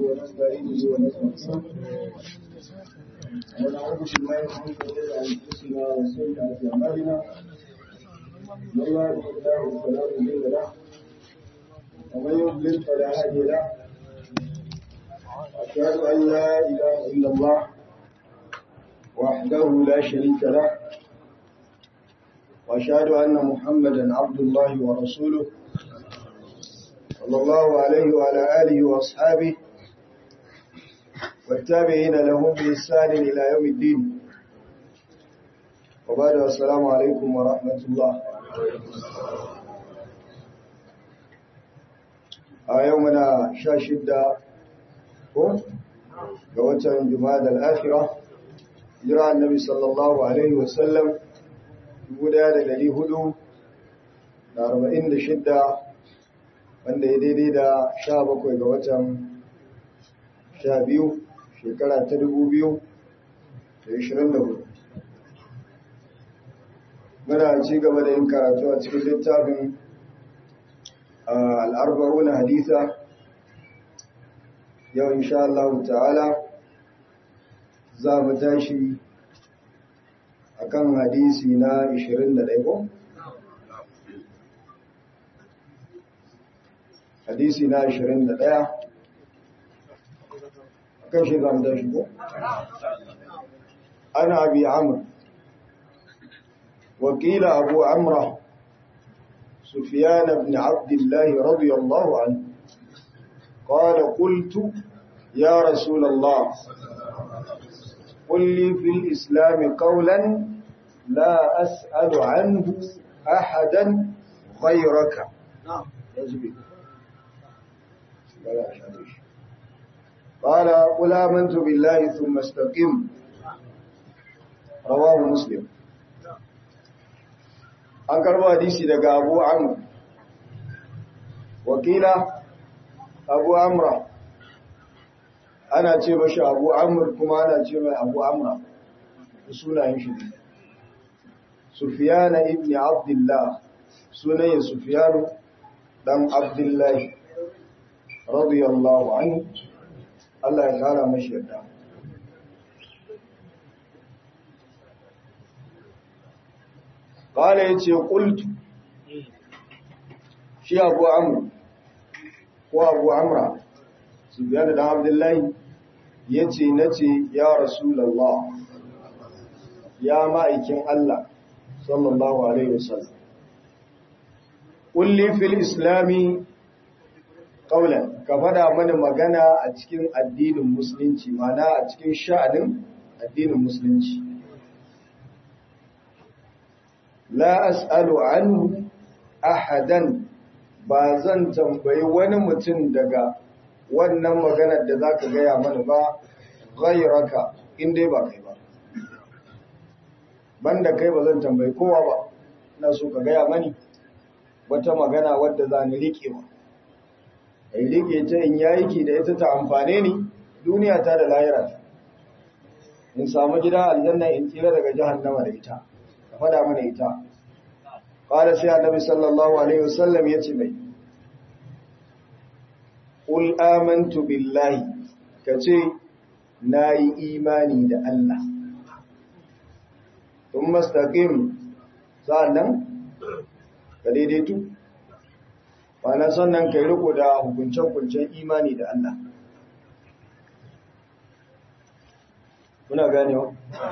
ونستعينه ونستغفره ونعوذ بالله من شرور انفسنا وسيئات اعمالنا من يهده الله فلا مضل له ومن يضلل فلا هادي له أشهد أن لا إله إلا الله وحده لا شريك له وأشهد أن محمدا عبد الله ورسوله صلى الله عليه وعلى آله وأصحابه والتابعين لهم بإحسان إلى يوم الدين وبعد السلام عليكم ورحمة الله a yau muna sha shidda ko ga watan jumada al'afira jira annabi sallallahu alaihi wasallam shidda, wanda ya daidai da sha bakwai ga watan sha biyu shekara ta dubu biyu da ishirin da hudu muna ci gaba da yin karatu a cikin littafin al'arba'una haditha yau insha Allah ta'ala za mu tashi akan hadisi na 21 ko? hadisi na 21 akan shi za mu tashi ko? ana abi amur wakila abu amra سفيان بن عبد الله رضي الله عنه قال قلت يا رسول الله قل لي في الإسلام قولا لا أسأل عنه أحدا غيرك قال قل آمنت بالله ثم استقم رواه مسلم an karbo hadisi daga abu amr wakila abu amra ana ce mashi abu amr kuma ana ce mai abu amra sunayen shi ne sufiyana ibn abdullah sunayen sufiyanu dan abdullahi radiyallahu anhu Allah ya kara mashi yadda قال يتي قلت شي أبو عمرو وأبو عمرو سبيان بن عبد الله يتي نتي يا رسول الله يا مائكين الله صلى الله عليه وسلم قل لي في الإسلام قولا كفدا من مغانا a cikin addinin musulunci mana a cikin sha'anin addinin musulunci la as'alu anhu ahadan ba zan tambayi wani mutum daga wannan maganar da zaka gaya mana ba ghayraka in dai ba kai ba banda kai ba zan tambayi kowa ba ina so ka gaya mani wata magana wadda za ni rike ba ai rike ta in yayi ki da ita ta amfane ni duniya ta da lahira ta in samu gida aljanna in tsira daga jahannama da ita ka fada mana ita ƙwada sai annabi sallallahu alaihi wasallam ya ce mai ƙul amantu billahi ka ce na yi imani da Allah tun mastaƙim sa'annan ka daidaitu na sannan ka yi riko da hukuncen-hukuncen imani da Allah muna ganewa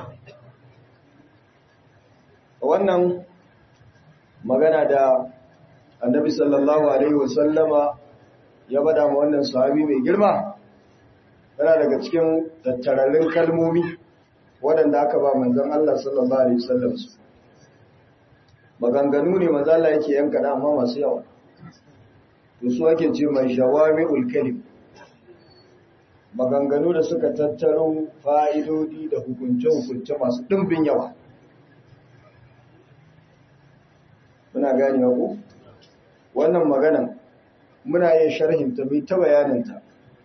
wannan magana da annabi sallallahu alaihi wasallama ya bada ma wannan sahabi mai girma yana daga cikin tattararrun kalmomi waɗanda aka ba manzon Allah sallallahu alaihi wasallam su maganganu ne manzon Allah yake yanka da amma masu yawa to su ake ce mai shawami'ul kalim maganganu da suka tattaro fa'idodi da hukunce-hukunce masu ɗimbin yawa muna gane ku wannan maganan muna yin sharhinta mai ta bayaninta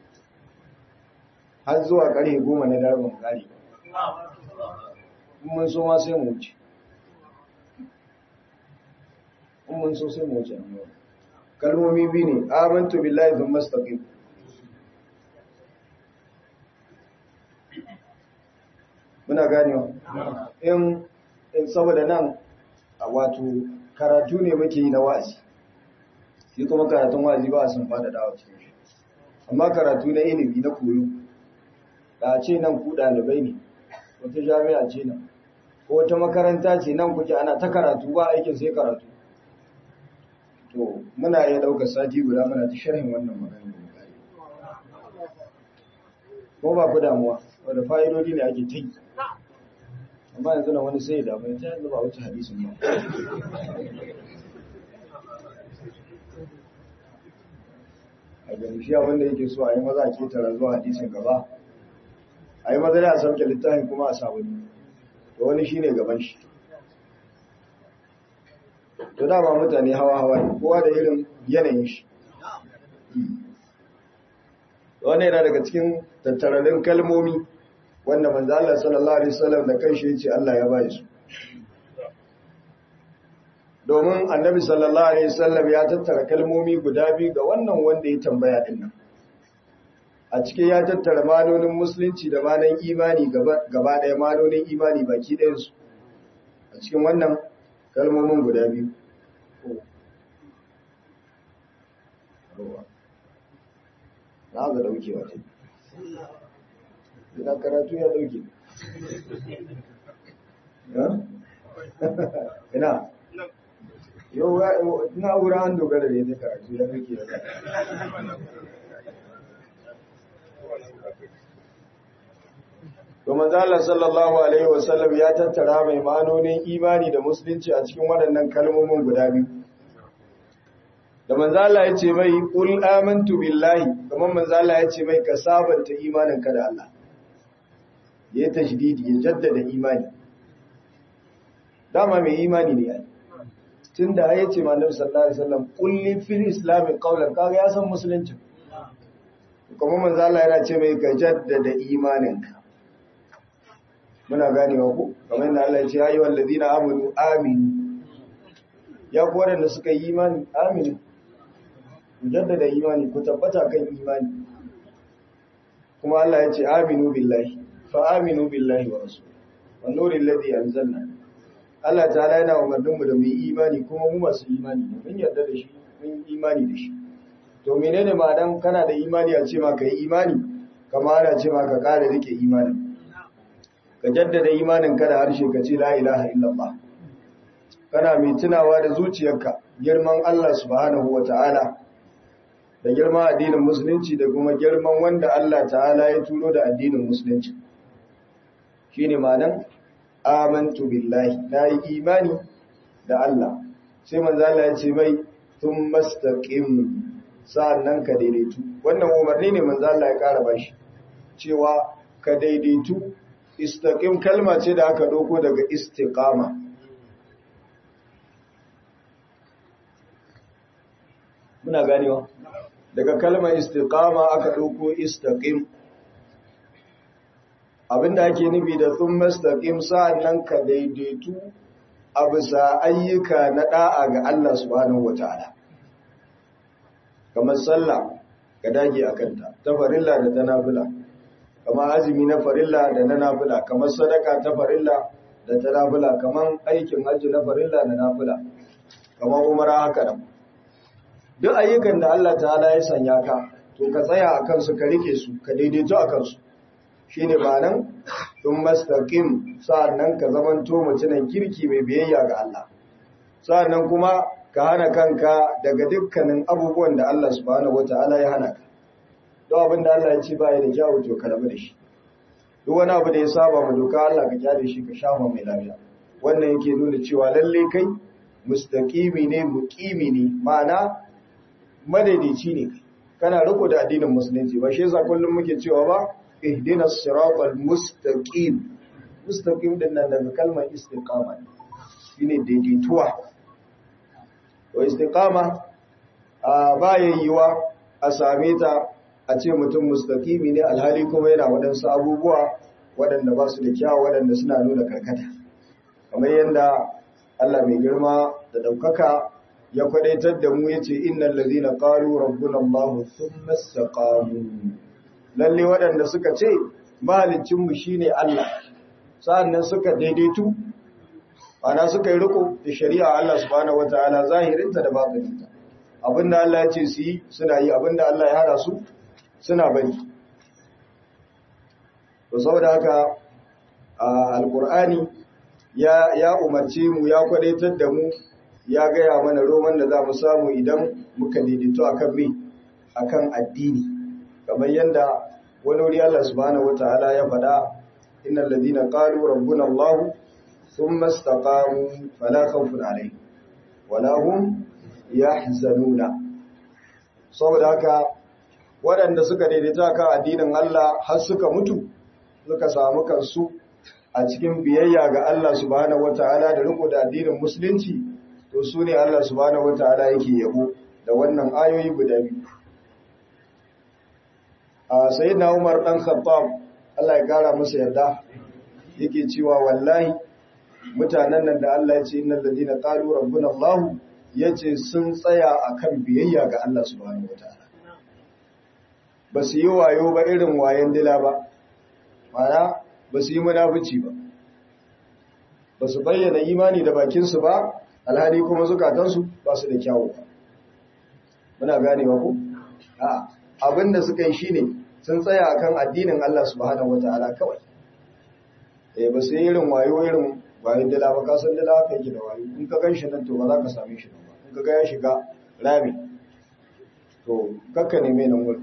har zuwa ƙarfe goma na darbin ƙari mun so ma sai mu wuce mun so sai mu wuce kalmomi biyu ne amantu billahi thumma istaqim muna ganewa in in saboda nan wato karatu ne muke yi na wa'azi shi kuma karatun wa'azi ba a sun fada dawa cikin shi amma karatu na ilimi na koyo da ce nan ku ɗalibai ne wata jami'a ce nan ko wata makaranta ce nan kuke ana ta karatu ba aikin sai karatu to muna iya ɗaukar sati guda muna ta sharhin wannan magana ko ba ku damuwa wadda fa'idodi ne ake ta yi amma yanzu na wani sai da bai ta yanzu ba wuce hadisin ba a gani shi abinda yake so a yi maza a ketara zuwa hadisin gaba a yi maza a sauke littafin kuma a sabuni to wani shi ne gaban shi to dama mutane hawa-hawa ne kowa da irin yanayin shi wani yana daga cikin tattararin kalmomi wanda manzo Allah sallallahu alaihi wasallam da kanshi yace Allah ya bai su domin annabi sallallahu alaihi wasallam ya tattara kalmomi guda biyu ga wannan wanda ya tambaya din nan a cikin ya tattara manonin musulunci da manan imani gaba gaba daya manonin imani baki ɗayan su a cikin wannan kalmomin guda biyu na ga daukewa ce ina karatu ya dauke ina yau na wura an dogara da ya karatu ya dauke ya to manzala sallallahu alaihi wasallam ya tattara mai manonin imani da musulunci a cikin waɗannan kalmomin guda biyu da manzala ya ce mai ƙul amintu billahi kamar manzala ya ce mai ka sabanta imaninka da Allah ya yi tashdidi ya jaddada imani dama mai imani ne ai tun da ya ce malam sallallahu alaihi wasallam kulli fil islami qawlan kaga ya san musulunci kuma manzala yana ce mai ka jaddada imaninka muna ganewa ko kamar yadda Allah ya ce ayyuhal ladina amanu aminu ya ku waɗanda suka yi imani aminu ku jaddada imani ku tabbata kan imani kuma Allah ya ce aminu billahi fa aminu billahi wa rasul wa nuril ladhi anzalna Allah ta'ala yana umarnin mu da mu yi imani kuma mu masu imani ne mun yarda da shi mun imani da shi to menene ma'anan kana da imani a ce ma ka yi imani kamar ana ce ma ka kare rike imanin ka jaddada imanin ka da harshe ka ce la ilaha illallah kana mai tunawa da zuciyarka girman Allah subhanahu wa ta'ala da girman addinin musulunci da kuma girman wanda Allah ta'ala ya turo da addinin musulunci shi ne manan amantu billahi na yi imani da Allah sai manzo Allah ya ce mai tun mastaqim sa'annan ka daidaitu wannan umarni ne manzo Allah ya kara bashi cewa ka daidaitu istaqim kalma ce da aka doko daga istiqama muna ganewa daga kalmar istiqama aka dauko istaqim abinda ake nufi da thumma istaqim sa'annan ka daidaitu a bisa ayyuka na da'a ga Allah subhanahu wataala kamar sallah ka dage akan ta ta farilla da ta nafila kamar azumi na farilla da na nafila kamar sadaka ta farilla da ta nafila kamar aikin hajji na farilla da nafila kamar umara haka nan duk ayyukan da Allah ta'ala ya sanya ka to ka tsaya a kansu ka rike su ka daidaito a kansu shi ne ba nan tun mastaƙim sa'annan ka zamanto mutunan kirki mai biyayya ga Allah sa'annan kuma ka hana kanka daga dukkanin abubuwan da Allah subhanahu wata'ala ya hana ka don abin da Allah ya ce baya da kyawu to ka rabu da shi duk wani abu da ya saba ma doka Allah ka kyale shi ka shafa mai lafiya wannan yake nuna cewa lalle kai mustaqimi ne muqimi ne ma'ana madaidaici ne kana riko da addinin musulunci ba shi yasa kullum muke cewa ba ihdinas siratal mustaqim mustaqim din nan daga kalmar istiqama shine daidaituwa to istiqama a bayan yiwa a same ta a ce mutum mustaqimi ne alhali kuma yana waɗansu abubuwa waɗanda ba su da kyawu waɗanda suna nuna karkata kamar yadda Allah mai girma da ɗaukaka ya kwadaitar da mu yace innal ladhina qalu rabbuna allah thumma istaqamu lalle waɗanda suka ce mahalicinmu shine Allah sa'annan suka daidaitu ana suka yi riko da shari'a Allah subhanahu wataala zahirinta da batininta abinda Allah ya ce su yi suna yi abinda Allah ya hada su suna bari to saboda haka alqur'ani ya ya umarce mu ya kwadaitar da mu ya gaya mana roman da za mu samu idan muka daidaito akan me akan addini kamar yadda wani wuri Allah subhanahu wataala ya faɗa innal ladina qalu rabbuna Allah thumma istaqamu fala khawfun alaihim wala hum yahzanuna saboda haka waɗanda suka daidaita kan addinin Allah har suka mutu suka samu kansu a cikin biyayya ga Allah subhanahu wataala da riko da addinin musulunci to su ne Allah subhanahu wataala yake yabo da wannan ayoyi guda biyu a sayyidina Umar dan Khattab Allah ya kara masa yarda yake cewa wallahi mutanen nan da Allah ya ce innal ladina qalu rabbuna Allah yace sun tsaya akan biyayya ga Allah subhanahu wataala ba su yi wayo ba irin wayan dila ba mana ba su yi munafici ba ba su bayyana imani da bakinsu ba alhali kuma zukatansu ba su da kyawu ba muna ganewa ku a abinda suka yi shine sun tsaya akan addinin Allah subhanahu wataala kawai eh ba su yi irin wayo irin wayo dila ba ka san dila ka yake da wayo in ka gan shi nan to ba za ka same shi ba in ka ga ya shiga rami to kakka neme nan wurin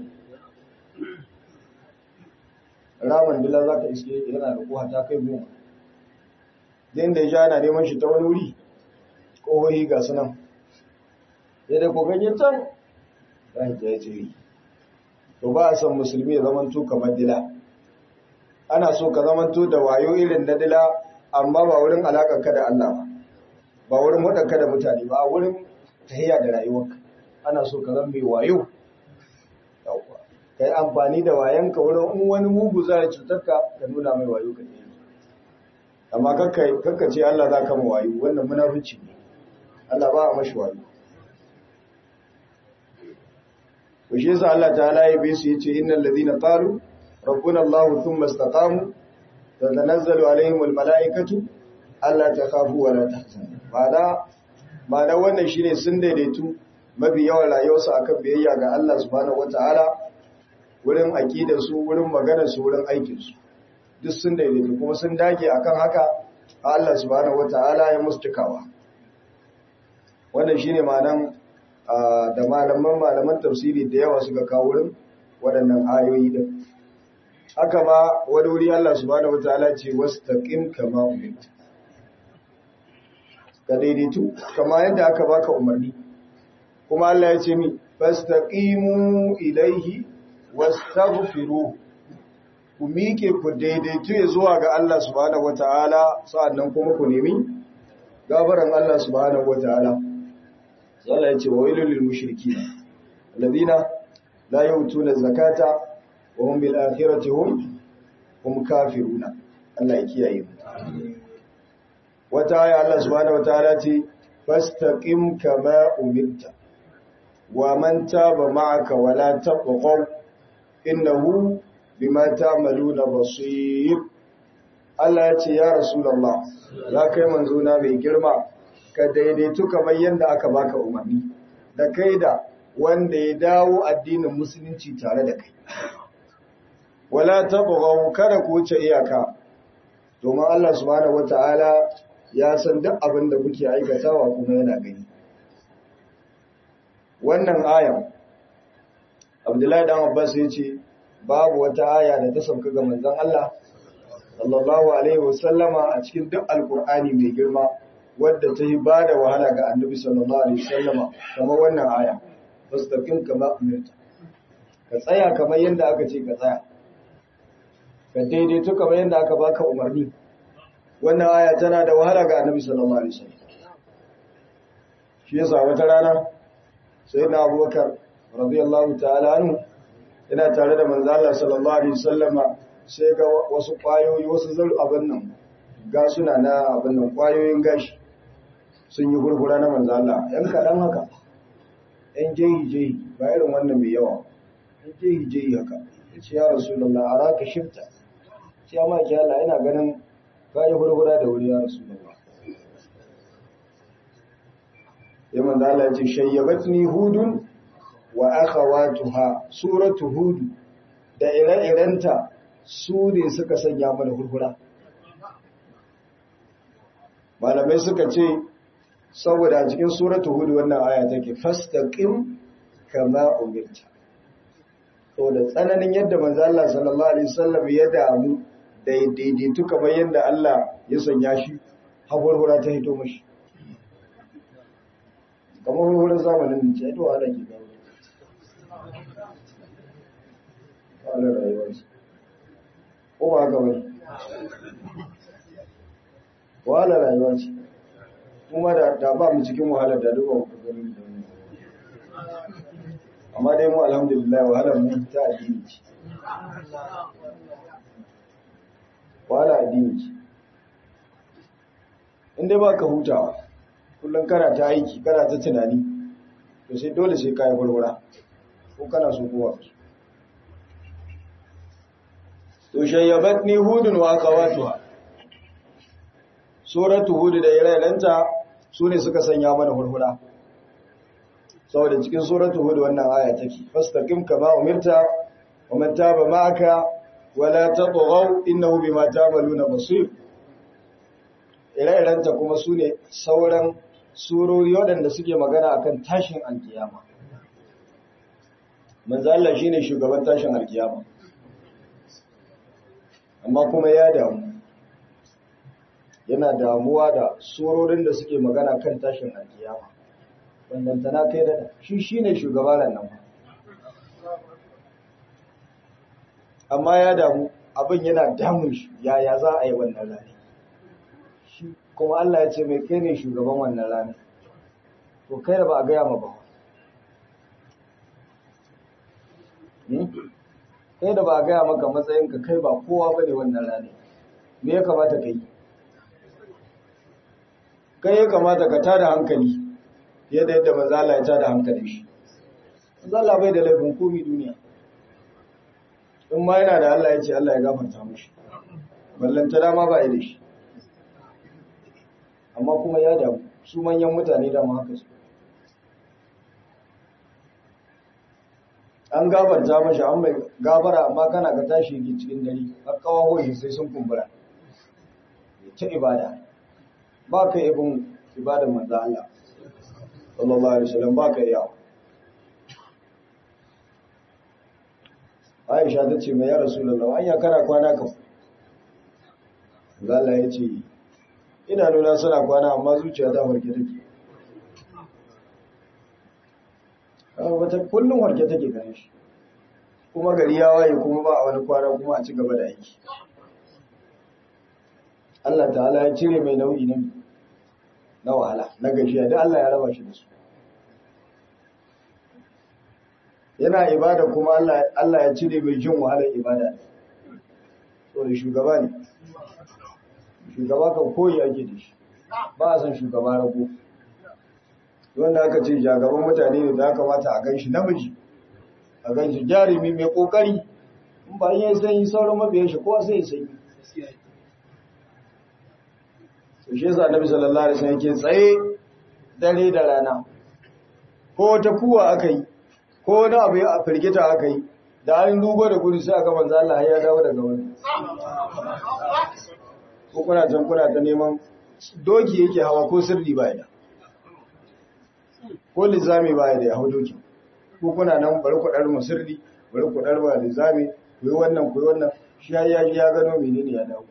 ramin dila za ka iske yana da koha ta kai goma din da ya ja yana neman shi ta wani wuri ƙohohi ga sunan ya da kogayen can ran ta ya ce to ba a san musulmi ya zamanto kamar dila ana so ka zamanto da wayo irin na dila amma ba wurin alaƙar ka da Allah ba ba wurin waɗanka da mutane ba wurin tahiya da rayuwarka ana so ka zama mai wayo yawwa ka yi amfani da wayanka wurin in wani mugu za ya cutar ka ka nuna mai wayo ka ne amma kakka ce Allah za ka ma wayo wannan munafici ne Allah ba a mashi wayo to shi yasa Allah ta'ala ya bi su yace innal ladina qalu rabbuna Allah thumma istaqamu tatanazzalu alaihim almalaikatu alla takhafu wa la tahzanu ma'ana ma'ana wannan shine sun daidaitu mafi yawan rayuwarsu akan biyayya ga Allah subhanahu wataala wurin aƙidarsu wurin maganarsu wurin aikinsu duk sun daidaita kuma sun dage akan haka Allah subhanahu wata'ala ya musu cikawa wannan shine ma'anan da malaman malaman tafsiri da yawa suka kawo wurin waɗannan ayoyi din haka ma wani wuri Allah subhanahu wata'ala ce wastaqim kama umirta ka daidaitu kama yadda aka baka umarni kuma Allah ya ce mi fastaqimu ilaihi wastaghfiru ku mike ku daidaitu ya zuwa ga Allah subhanahu wataala sa'annan kuma ku nemi gafaran Allah subhanahu wataala Allah ya ce wa wailul lil mushrikeen alladhina la yu'tuna zakata wa hum bil akhirati hum hum kafiruna Allah ya kiyaye mu wata aya Allah subhanahu wataala ce fastaqim kama umirta wa man taba ma'aka wala taqaw innahu bima ta'maluna basir Allah ya ce ya rasulullah za kai manzo na mai girma ka daidaitu kamar yadda aka baka umarni da kai da wanda ya dawo addinin musulunci tare da kai wala tabghaw kada ku wuce iyaka domin Allah subhanahu wataala ya san duk abin da kuke aikatawa kuma yana gani wannan ayan Abdullahi dan Abbas ya ce babu wata aya da ta sauka ga manzon Allah sallallahu alaihi wasallama a cikin duk alkur'ani mai girma wadda ta yi bada wahala ga annabi sallallahu alaihi wasallama kamar wannan aya fastaqim kama umirta ka tsaya kamar yadda aka ce ka tsaya ka daidaito kamar yadda aka baka umarni wannan aya tana da wahala ga annabi sallallahu alaihi wasallam shi yasa wata rana sai na abubakar radiyallahu ta'ala anhu yana tare da manzo Allah sallallahu alaihi wasallama sai ga wasu kwayoyi wasu zar abin nan ga suna na abin nan kwayoyin gashi sun yi gurgura na manzo Allah yan kadan haka yan jehi jehi ba irin wannan mai yawa yan jehi jehi haka yace ya rasulullah araka shifta sai amma ki Allah ina ganin ka yi hurhura da wuri ya rasu da ya manzo Allah ya ce shayyabatni hudun wa akhawatuha suratu hud da ire-irenta su ne suka sanya mana hurhura malamai suka ce saboda a cikin suratu hud wannan aya take fastaqim kama umirta to da tsananin yadda manzo Allah sallallahu alaihi wasallam ya damu da daidaitu kamar yadda Allah ya sanya shi hurhura ta hito mashi kamar hurhurar zamanin da ce to ala ke gawo ala rayuwarsa ko ba haka bane wahala rayuwa ce kuma da da ba mu cikin wahalar da duba mu gani da mu amma dai mu alhamdulillah wahalar mu ta addini ce wahala addini ce in dai ba ka hutawa kullum kana ta aiki kana ta tunani to sai dole sai kayi gurgura ko kana so kowa to shayyabatni hudun wa akawatuha suratu hud da irailanta sune suka sanya mana hurhura saboda cikin suratu hud wannan aya take fastaqim kama umirta wa man taba ma'aka wala tatghaw innahu bima ta'maluna basir ire-irenta kuma su ne sauran surori waɗanda suke magana akan tashin alkiyama manzo Allah shine shugaban tashin alkiyama amma kuma ya damu yana damuwa da surorin da suke magana kan tashin alkiyama wannan tana kai da shi shine shugaban nan amma ya damu abin yana damun shi yaya za a yi wannan rani kuma Allah ya ce mai kai ne shugaban wannan rana to kai da ba a gaya ma ba kai da ba a gaya maka matsayinka kai ba kowa ba ne wannan rana me ya kamata ka yi kai ya kamata ka tada hankali fiye da yadda manzala ya tada hankali shi manzala bai da laifin komi duniya in ma yana da Allah ya ce Allah ya gafarta mashi ballanta dama ba da shi amma kuma ya damu su manyan mutane da haka su an gabarta mashi an mai gabara amma kana ka tashi yake cikin dare har kawahohi sai sun kumbura ta ibada ba ka ibin ibadar manzo Allah sallallahu alaihi wasallam ba ka yawa Aisha ta ce mai ya Rasulullah an ya kana kwana ka Allah ya ce idanuna suna kwana amma zuciya ta warke take wata kullum warke take gane shi kuma gari ya waye kuma ba a wani kwana kuma a ci gaba da aiki Allah ta'ala ya cire mai nau'i na na wahala na gashiya da Allah ya raba shi da su yana ibada kuma Allah ya cire mai jin wahalar ibada so da shugaba ne shugaba kan koyi ake da shi ba a san shugaba rago wanda aka ce jagaban mutane ne da kamata a gan shi namiji a gan shi jarumi mai kokari in ba yin sanyi sauran mabiyan shi kowa sai sanyi to shi yasa annabi sallallahu alaihi wasallam yake tsaye dare da rana ko wata kuwa aka yi ko wani abu ya firgita aka yi da an dugo da gudu sai aka manzo Allah ya dawo daga wani ko kuna can kuna ta neman doki yake hawa ko sirri ba ya ko lizami ba ya da ya hau doki ko kuna nan bari ku dar sirri bari ku dar ba lizami ku yi wannan ku yi wannan shi ya ya ya gano menene ya dawo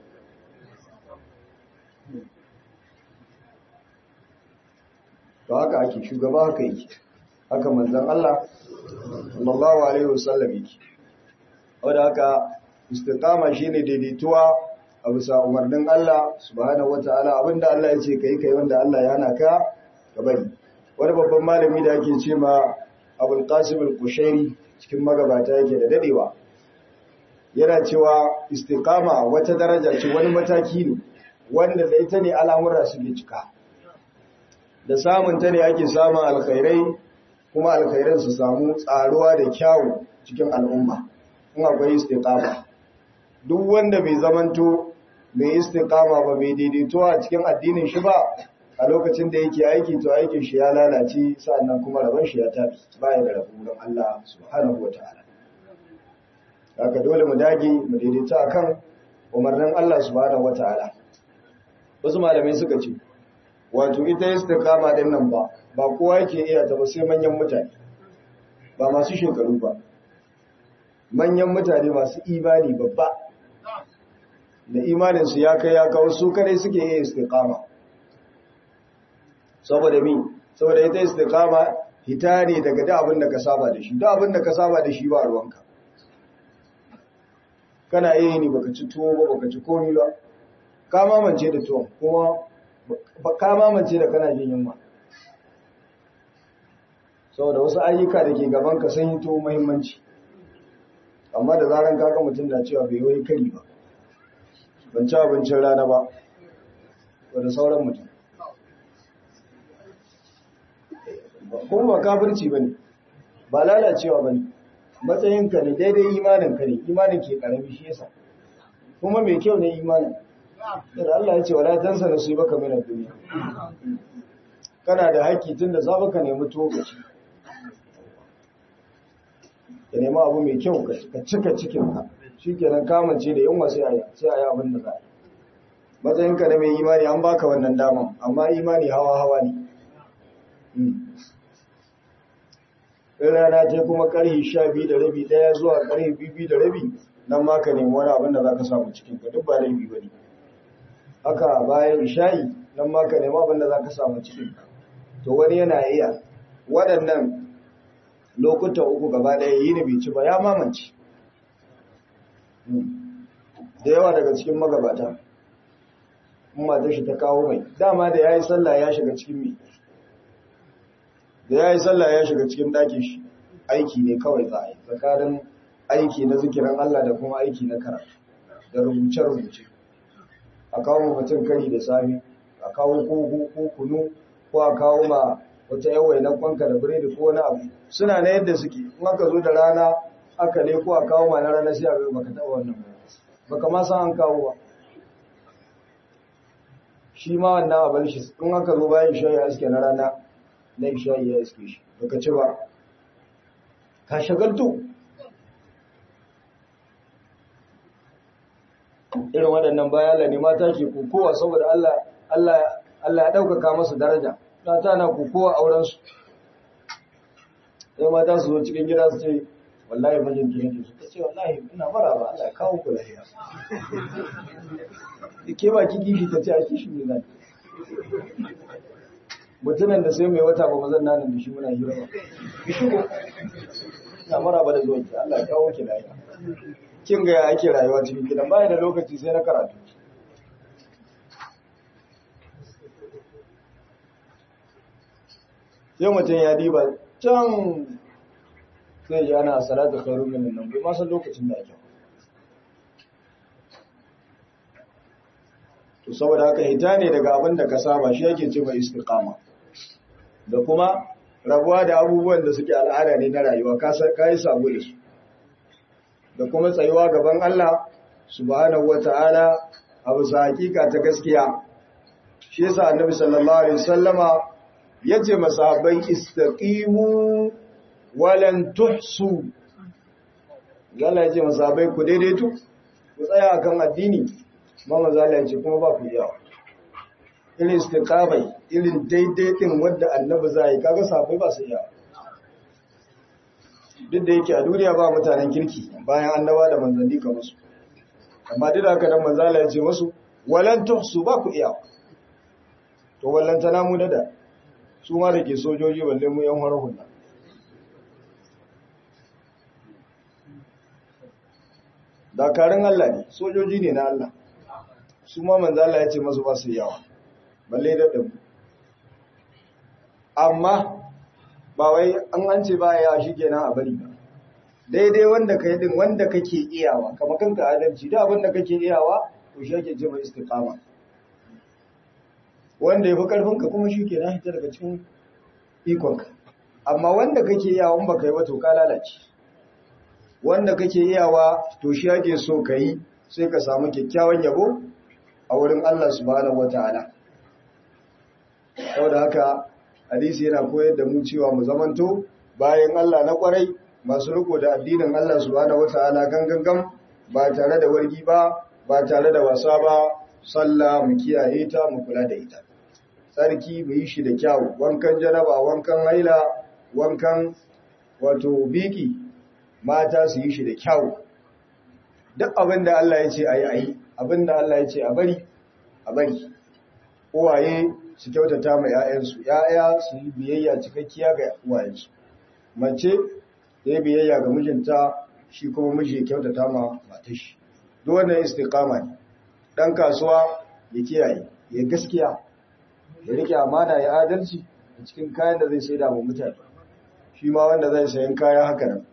to haka ake shugaba haka yake haka manzon Allah sallallahu alaihi wasallam yake wanda haka istiqama shine daidaituwa a bisa umarnin Allah subhanahu wataala abinda Allah ya ce kai kai wanda Allah ya hana ka ka bari wani babban malami da ake ce ma Abul Qasim al-Qushairi cikin magabata yake da dadewa yana cewa istiqama wata daraja ce wani mataki ne wanda da ita ne al'amura suke cika da samun ta ne ake samun alkhairai kuma alkhairan su samu tsaruwa da kyawu cikin al'umma in akwai istiqama duk wanda bai zamanto mai istiqama ba mai daidaito a cikin addinin shi ba a lokacin da yake aiki to aikin shi ya lalace sannan kuma rabon shi ya tafi baya da rabu don Allah subhanahu wataala haka dole mu dage mu daidaita akan umarnin Allah subhanahu wataala wasu malamai suka ce wato ita istiqama din nan ba ba kowa yake iya ta ba sai manyan mutane ba masu shekaru ba manyan mutane masu imani babba da imaninsu ya kai ya kawo su kadai suke iya istiqama saboda mi saboda ita istiqama hita ne daga da abin da ka saba da shi da abin da ka saba da shi ba ruwanka kana iya ni baka ci tuwo ba baka ci komi ba ka mamance da tuwon kuma ka mamance da kana jin yunwa saboda wasu ayyuka da ke gaban ka sun yi tuwo muhimmanci amma da zaran kaga mutum da cewa bai wai kari ba ban ci abincin rana ba da sauran mutum kuma ba kafirci ba ne ba lalacewa ba ne matsayinka ne daidai imaninka ne imanin ke karami shi yasa kuma mai kyau ne imanin yadda Allah ya ce wala tansa na su yi baka minar duniya kana da haƙƙi tun da za ka nemi tuwo ka ci ka nemi abu mai kyau ka cika cikinka shi kenan kamance da yunwa sai a yi abin da za a yi matsayinka na mai imani an baka wannan daman amma imani hawa-hawa ne in rana ce kuma karhi sha biyu da rabi daya zuwa karhi biyu da rabi nan ma ka nemi wani abin da za ka samu cikin ka duk ba laifi ba ne haka bayan isha'i nan ma ka nemi abin da za ka samu cikin ka to wani yana iya waɗannan lokuta uku gaba ɗaya yi ne bai ci ba ya mamance da yawa daga cikin magabata matar shi ta kawo mai dama da ya yi sallah ya shiga cikin mai da ya yi sallah ya shiga cikin ɗakin shi aiki ne kawai za a yi tsakanin aiki na zikiran Allah da kuma aiki na karatu da rubuce-rubuce a kawo mutum kari da sami a kawo koko ko kunu ko a kawo ma wata yawai na kwanka da biredi ko wani abu suna na yadda suke in aka zo da rana aka ne ko a kawo ma na rana sai a bai baka taɓa wannan ba baka ma san an kawo ba shi ma wannan abin shi in aka zo bayan shayi aske na rana na shayi ya iske shi baka ci ba ka shagaltu irin waɗannan bayan ne mata ke kokowa saboda Allah Allah Allah ya ɗaukaka masu daraja ta na kokowa aurensu sai mata su zo cikin gida su ce wallahi mijin ki nake su ta ce wallahi ina mara ba Allah ya kawo ku lafiya ke ba ki gishi ta ce a kishi ne zan mutumin da sai mai wata ba mazan nan da shi muna hira ba ki shigo ina mara ba da zuwa ki Allah ya kawo ki lafiya kin ga ya ake rayuwa cikin gidan baya da lokaci sai na karatu sai mutum ya diba can sai ji ana salatu khairu min nan bai ma san lokacin da ake to saboda haka hita ne daga abin da ka saba shi yake ce mai istiqama da kuma rabuwa da abubuwan da suke al'ada ne na rayuwa ka yi sabo da su da kuma tsayuwa gaban Allah subhanahu wata'ala a bisa hakika ta gaskiya shi yasa annabi sallallahu alaihi wasallama yace masahabai istaqimu walan tuhsu Allah yace masahabai ku daidaitu ku tsaya akan addini ba manzo Allah yace kuma ba ku yawa irin istiqamai irin daidaitin wanda annabi zai kaga sahabbai ba su yawa duk da yake a duniya ba mutanen kirki bayan annaba da manzanni kamar su amma duk da haka nan manzo Allah yace musu walan tuhsu ba ku iya to wallan tana mu da su ma da ke sojoji balle mu yan harhun nan dakarun Allah ne sojoji ne na Allah su ma manzo Allah ya ce masu ba su yawa balle da ɗin amma ba wai an an ce ba ya shi kenan a bari ba daidai wanda kai din wanda kake iyawa kamar kanka adalci da abin da kake iyawa to shi ake ce mai istiqama wanda ya fi karfinka kuma shi ke na hita daga cikin ikonka amma wanda kake iyawa ba ka yi ba to ka lalace wanda kake iyawa to shi ake so ka yi sai ka samu kyakkyawan yabo a wurin Allah subhanahu wataala saboda haka hadisi yana koyar da mu cewa mu zamanto bayan Allah na kwarai masu riko da addinin Allah subhanahu wataala gangan ba tare da wargi ba ba tare da wasa ba sallah mu kiyaye ta mu kula da ita sarki mu yi shi da kyau wankan janaba wankan haila wankan wato biki mata su yi shi da kyau duk abin da Allah ya ce a yi a yi abin da Allah ya ce a bari a bari uwaye su kyautata ma 'ya'yansu 'ya'ya su yi biyayya cikakkiya ga uwayensu mace ta yi biyayya ga mijinta shi kuma miji ya kyautata ma matashi duk wannan istiqama ne dan kasuwa ya kiyaye ya gaskiya ya rike amana ya adalci a cikin kayan da zai saida wa mutane shi ma wanda zai sayan kaya haka nan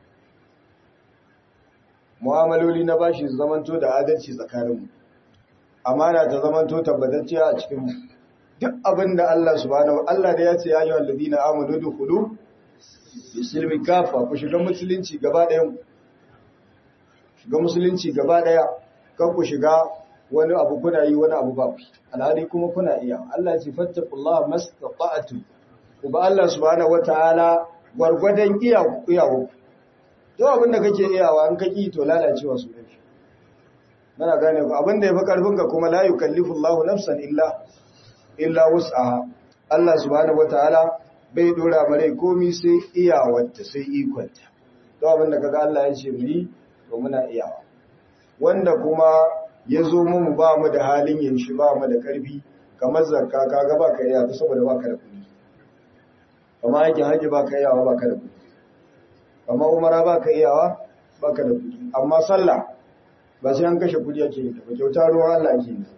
mu'amaloli na bashi su zamanto da adalci tsakaninmu amana ta zamanto tabbatacciya a cikinmu duk abin da Allah subhanahu Allah da ya ce ya yi walladina amanu dukhulu bisilmi kafa ku shiga musulunci gaba ɗayan shiga musulunci gaba ɗaya kan ku shiga wani abu kuna yi wani abu ba ku alhali kuma kuna iya Allah ce fattaqullaha mastata'tu ku ba Allah subhanahu wataala gwargwadon iyawo iyawo to abin da kake iyawa an kaki to lalacewa su ne muna gane ku abin da yafi karfin ka kuma la yukallifu Allahu nafsan illa illa wus'aha Allah subhanahu wataala bai dora mare komi sai iyawarta sai ikonta to abin da kaga Allah ya ce mu yi to muna iyawa wanda kuma ya zo mu ba mu da halin yin shi ba mu da karfi kamar zakka kaga ba ka iya saboda ba ka da kuɗi kamar aikin haji ba ka iyawa ba ka da kuɗi kamar umara ba ka iyawa ba ka da kuɗi amma sallah ba sai an kashe kuɗi ake yi ba kyauta ruwan Allah ake yi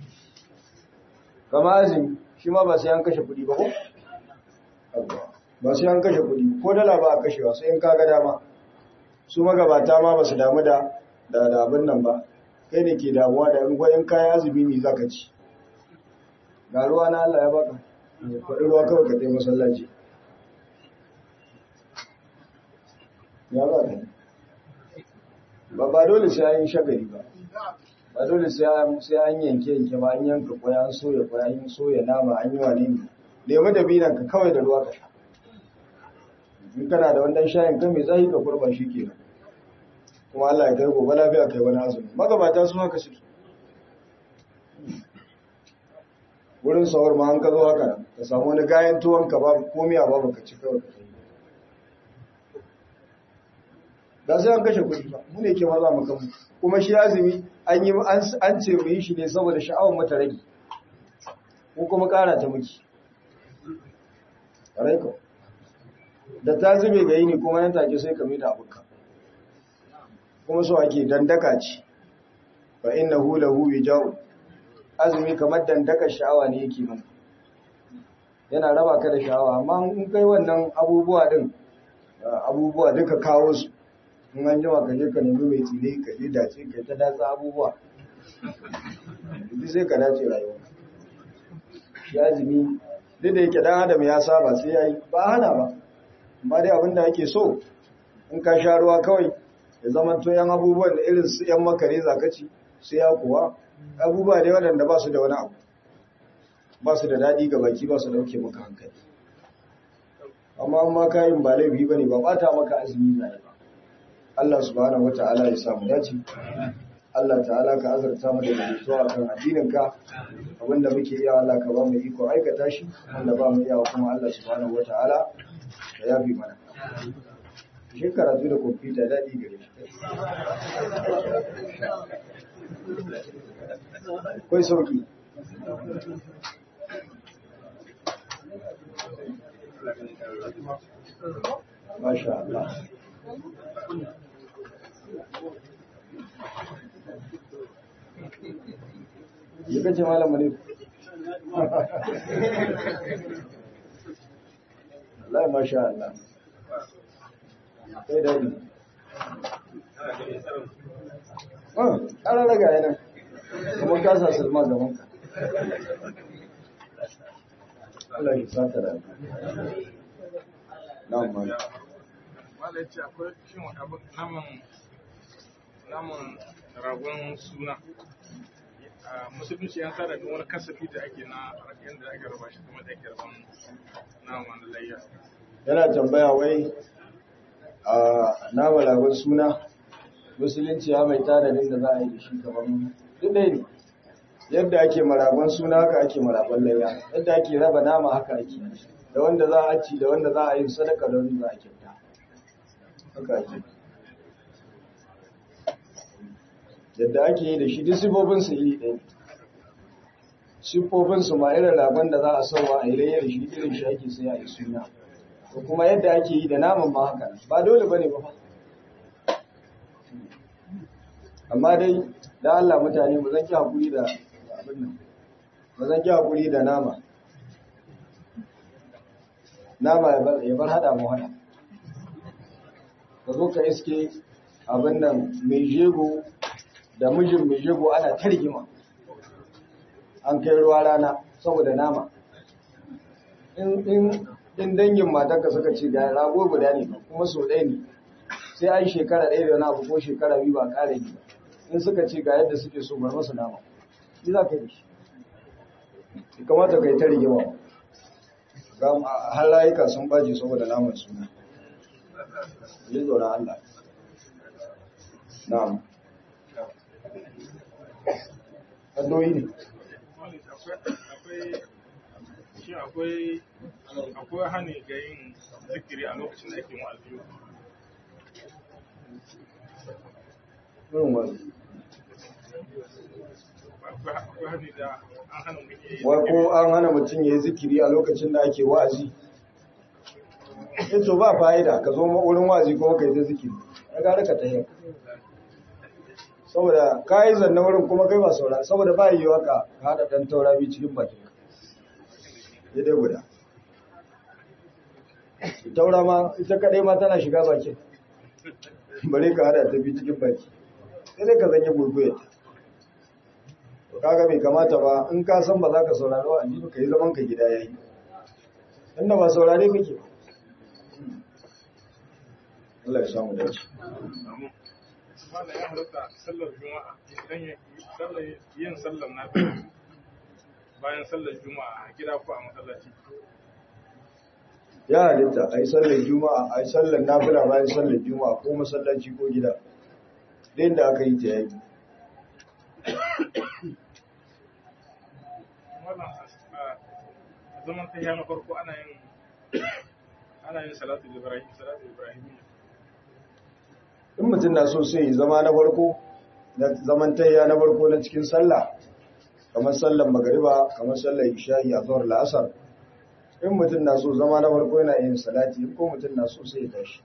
kamar azumi shi ma ba sai an kashe kuɗi ba ko ba sai an kashe kuɗi ko dala ba a kashewa sai in kaga dama su magabata ma ba su damu da da abin nan ba kai ne ke damuwa da in kayan azumi ne za ka ci ga ruwa na Allah ya baka faɗi ruwa kawai ka tai masallaci ya ba ka ba ba dole sai an yi shagari ba ba dole sai an yanke yanke ba an yanka kwaya an soya kwaya an soya nama an yi wane ne nemi da binan ka kawai da ruwa ka sha in kana da wannan shayin kan mai tsayi ka kurba shi kenan kuma Allah ya kai gobe lafiya kai wani azumi magabata su haka suke wurin sahur ma an ka zo haka ka samu wani gayan tuwon ka babu komiya babu ka ci kawai ka sai da sai an kashe kuɗi ba mu ne ke maza mu kanmu kuma shi azumi an yi an ce mu yi shi ne saboda sha'awar mata rage ko kuma ƙara ta miki ƙwarai da ta zube ga yini kuma nan take sai ka da abuka kuma so ake dandaka ce fa innahu lahu yajau azumi kamar dandaka sha'awa ne yake mana yana raba ka da sha'awa amma in kai wannan abubuwa din abubuwa duka kawo su in an jima ka je ka nemi mai tsire ka je dace ka ta datsa abubuwa duk sai ka dace rayuwa shi azumi duk da yake dan adam ya saba sai yayi ba hana ba amma dai abinda ake so in ka sha ruwa kawai ya zama to yan abubuwan da irin su yan makare zakaci sai ya kuwa abubuwa dai waɗanda ba su da wani abu ba su da daɗi ga baki ba su dauke maka hankali amma amma kayan ba laifi ba ne ba ɓata maka azumi na ba Allah subhanahu wata'ala ya samu dace Allah ta'ala ka azurta mu da rubutu a kan addininka abinda muke iya Allah ka ba mu iko aikata shi wanda ba mu iya kuma Allah subhanahu wata'ala ya yafi mana shi karatu da kwamfuta daɗi gare shi kai sauki Masha Allah. Yi kace malam ne. Allah masha Allah. Sai dadi. Ah, ana raga yana. Kuma ka sa sulma gaban ka. Allah ya sata da. Na'am malam. Malam ya ce akwai shin naman naman ragon suna a musulunci ya tsara da wani kasafi da ake na yadda ake raba shi kuma da ake raban nama na layya yana tambaya wai a nama ragon suna musulunci ya mai tanadin da za a yi da shi kamar duk ɗaya ne yadda ake maragon suna haka ake maragon layya yadda ake raba nama haka ake da wanda za a ci da wanda za a yi sadaka da wanda za a kyauta haka ake yadda ake yi da shi duk sifofinsu iri ɗaya sifofinsu ma irin ragon da za a sauwa a yi layya da shi irin shi ake sai a yi suna da kuma yadda ake yi da naman ma haka ba dole ba ne ba amma dai da Allah mutane mu zan ki hakuri da abin nan ba zan ki hakuri da nama nama ya bar hada mu hada ka zo ka iske abin nan mai jego da mijin mai jego ana targima an kai ruwa rana saboda nama in dangin matarka suka ce ga rago guda ne kuma so ɗaya ne sai an shekara ɗaya da wani abu ko shekara biyu ba ƙara yi in suka ce ga yadda suke so bar masu nama shi za ka yi shi ya kamata ka yi ta rigima ga har rayuka sun baje saboda naman suna yi tsoron Allah na'am addoyi ne shi akwai akwai hani ga yin zikiri a lokacin da ake wa'azi irin wani akwai hani da an hana mutum ya yi wai ko an hana mutum ya yi zikiri a lokacin da ake wa'azi in to ba fa'ida ka zo wurin wa'azi kuma ka yi ta zikiri ya gara ka ta yi saboda ka yi zanna wurin kuma kai ba saura saboda ba yi waka ka haɗa ɗan taura biyu cikin bakin ka ya dai guda taura ma ita kaɗai ma tana shiga bakin bare ka haɗa ta biyu cikin baki sai dai ka zanye gurguyar ta kaga bai kamata ba in ka san ba za ka saurari wa ba ka yi zaman ka gida yayi inda ba saurare kake Allah ya samu dace wanda ya halatta sallar juma'a idan ya sallar yin sallar na bayan sallar juma'a a gida ko a masallaci ya halitta a yi sallar juma'a a yi sallar nafila bayan sallar juma'a ko masallaci ko gida da da aka yi ta yayi wannan a zaman ta na farko ana yin ana yin salatu ibrahim salatu ibrahim in mutum na so sai zama na farko na zaman tayya na farko na cikin sallah kamar sallar magariba kamar sallar isha'i a zuwar la'asar in mutum na so zama na farko yana yin salati in ko mutum na so sai ya tashi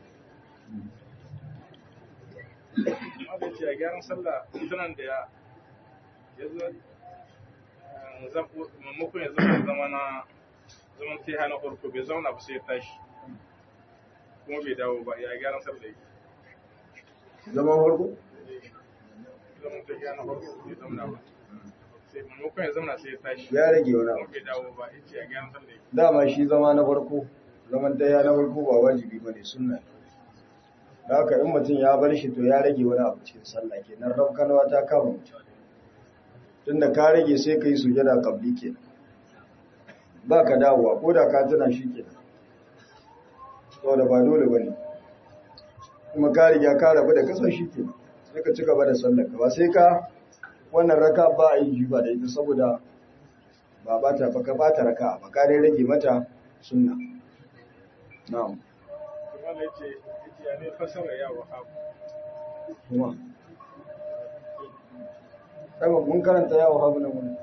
wanda ce a gyaran sallah tunan da ya ya zo maimakon ya zama zama na zaman ta na farko bai zauna ba sai ya tashi kuma bai dawo ba ya gyaran sallah yake zaman farko zaman ta na farko bai zauna ba sai maimakon ya zauna sai ya tashi ya rage wani kuma abu bai dawo ba ya ce ya gyaran sallah yake dama shi zama na farko zaman tayya na farko ba wajibi bane sunna ne da haka in mutum ya bar shi to ya rage wani abu cikin sallah kenan rabkanawa ta kama mutum tunda ka rage sai ka yi sujada kabli kenan ba ka dawowa ko da ka tuna shi kenan saboda ba dole bane kuma ka riga ka rabu da kasan shi kenan sai ka ci gaba da sallar ka ba sai ka wannan raka ba a yi ba da ita saboda ba ba ta baka ba ta raka ba ka dai rage mata sunna na'am kuma ya ce ya ce ya ne fasara ya wahabu kuma kai ba mun karanta yawo habu nan wani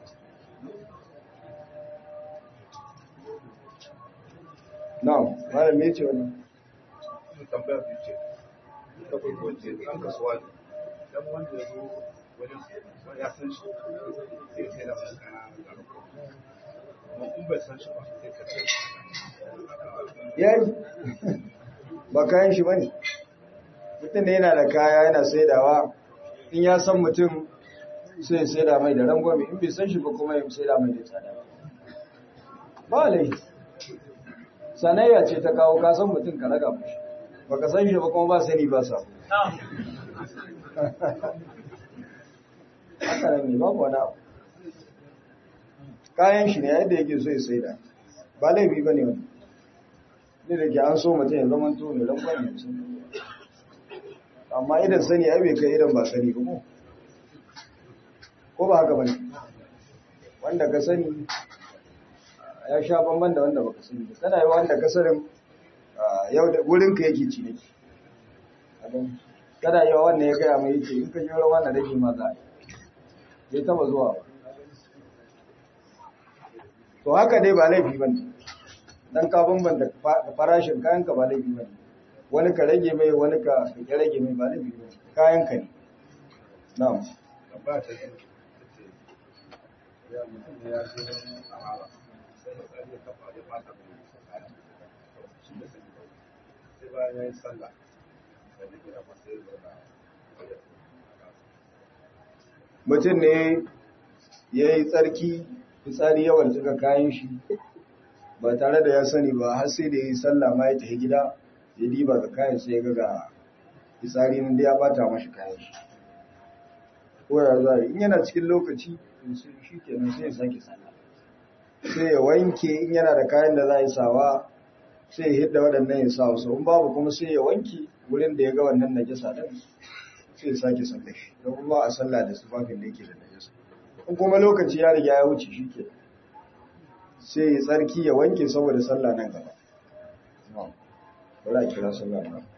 na'am malam me ce wani sun tambaya biyu ce ta farko ce ɗan kasuwa ne dan wanda ya zo wajen wani ya san shi sai sai da mai kaya da rako amma in bai san shi ba sai ka ce yayi ba kayan shi bane mutum da yana da kaya yana saidawa in ya san mutum sai ya saida mai da rangwame in bai san shi ba kuma ya saida mai da tsada ba laifi sanayya ce ta kawo ka san mutum ka raga mashi ba ka san shi ba kuma ba sani ba sa haka nan ne babu wani abu kayan shi ne yadda yake so ya sai da ba laifi ba ne wani ne da ke an so mutum ya zama to ne lambar ne sun amma idan sani ai bai kai idan ba sani ba ko ko ba haka ba ne wanda ka sani ya sha bamban da wanda baka sani ba kana yi wanda ka sanin yau da wurinka yake ci nake kada yawa wannan ya gaya mai yake in ka jira wannan rage ma za a yi bai taba zuwa ba to haka dai ba laifi ba ne don ka bambanta farashin kayanka ba laifi ba ne wani ka rage mai wani ka ya rage mai ba laifi ba kayanka ne na'am ba ta yi ya mutum ne ya ce wani sahara sai da tsari ya kafa ya bata mai kaya shi da sani sai bayan ya yi sallah sai da gida masa ya zauna mutum ne ya yi tsarki fitsari yawan cika kayan shi ba tare da ya sani ba har sai da ya yi sallah ma ya tafi gida ya diba ga kayan sai ya ga ga fitsari nan da ya bata mashi kayan shi ko ya za in yana cikin lokaci shi kenan sai ya sake sallah sai ya wanke in yana da kayan da za a yi sawa sai ya hidda waɗannan ya sa wasu in babu kuma sai ya wanke wurin da ya ga wannan najasa din sai ya sake sallah shi don kuma a sallah da sufafin da yake da najasa in kuma lokaci ya riga ya wuce shi ke sai ya tsarki ya wanke saboda sallah nan gaba. Bari a kira sallah nan.